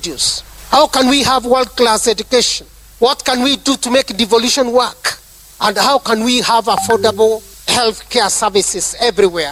reduce? How can we have world class education? What can we do to make devolution work? And how can we have affordable health care services everywhere?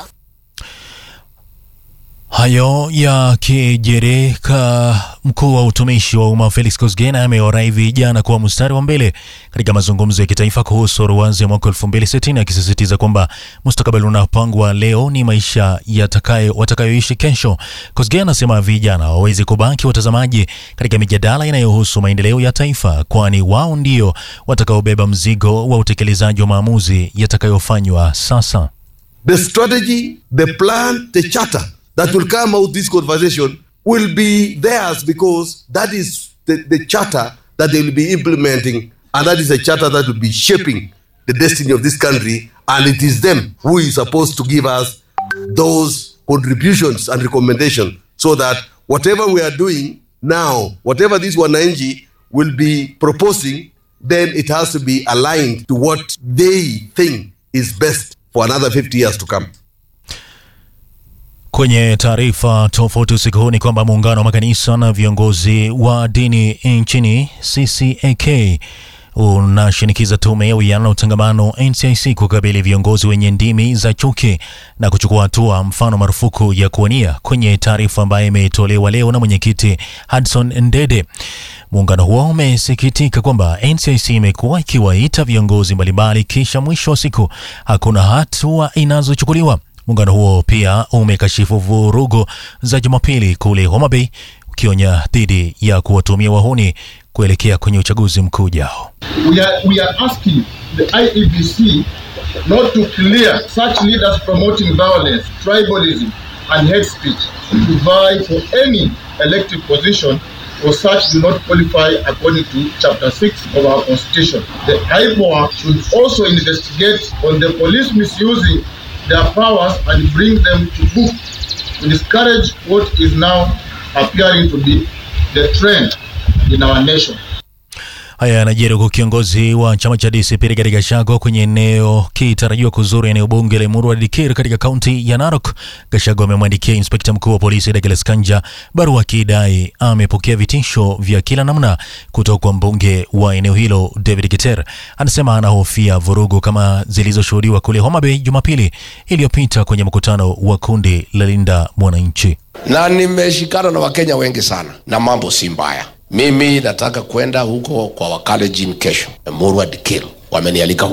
Hayo yakijiri, mkuu wa utumishi wa umma Felix Kosgei amewarai vijana kuwa mstari wa mbele katika mazungumzo ya kitaifa kuhusu ruwaza ya mwaka 2060 akisisitiza kwamba mustakabali unapangwa leo ni maisha yatakayo watakayoishi kesho. Kosgei anasema vijana hawawezi kubaki watazamaji katika mijadala inayohusu maendeleo ya taifa, kwani wao ndio watakaobeba mzigo wa utekelezaji wa maamuzi yatakayofanywa sasa. The strategy, the plan, the charter that will come out this conversation will be theirs because that is the, the charter that they will be implementing and that is a charter that will be shaping the destiny of this country and it is them who is supposed to give us those contributions and recommendations so that whatever we are doing now whatever this wananchi will be proposing then it has to be aligned to what they think is best for another 50 years to come Kwenye taarifa tofauti usiku huu ni kwamba muungano wa makanisa na viongozi wa dini nchini CCAK unashinikiza tume ya uwiano na utangamano NCIC kukabili viongozi wenye ndimi za chuki na kuchukua hatua, mfano marufuku ya kuwania. Kwenye taarifa ambayo imetolewa leo na mwenyekiti Hudson Ndede, muungano huo umesikitika kwamba NCIC imekuwa ikiwaita viongozi mbalimbali, kisha mwisho wa siku hakuna hatua inazochukuliwa. Muungano huo pia umekashifu vurugu za Jumapili kule Homa Bay, ukionya dhidi ya kuwatumia wahuni kuelekea kwenye uchaguzi mkuu ujao. We are, we are asking the IEBC not to clear such leaders promoting violence, tribalism and hate speech to vie for any elective position or such do not qualify according to Chapter 6 of our Constitution. The IPOA should also investigate on the police misusing their powers and bring them to book to discourage what is now appearing to be the trend in our nation. Haya yanajiri huku kiongozi wa chama cha DCP Rigathi Gachagua kwenye eneo kitarajiwa kuzuru eneo bunge la Emurua Dikir katika kaunti ya Narok. Gachagua amemwandikia inspekta mkuu wa polisi Douglas Kanja barua akidai amepokea vitisho vya kila namna kutoka kwa mbunge wa eneo hilo David Keter. Anasema anahofia vurugu kama zilizoshuhudiwa kule Homa Bay Jumapili iliyopita kwenye mkutano wa kundi la Linda Mwananchi. na nimeshikana na Wakenya wengi sana na mambo si mbaya. Mimi nataka kwenda huko kwa Wakalenjin kesho, Emurua Dikir wamenialika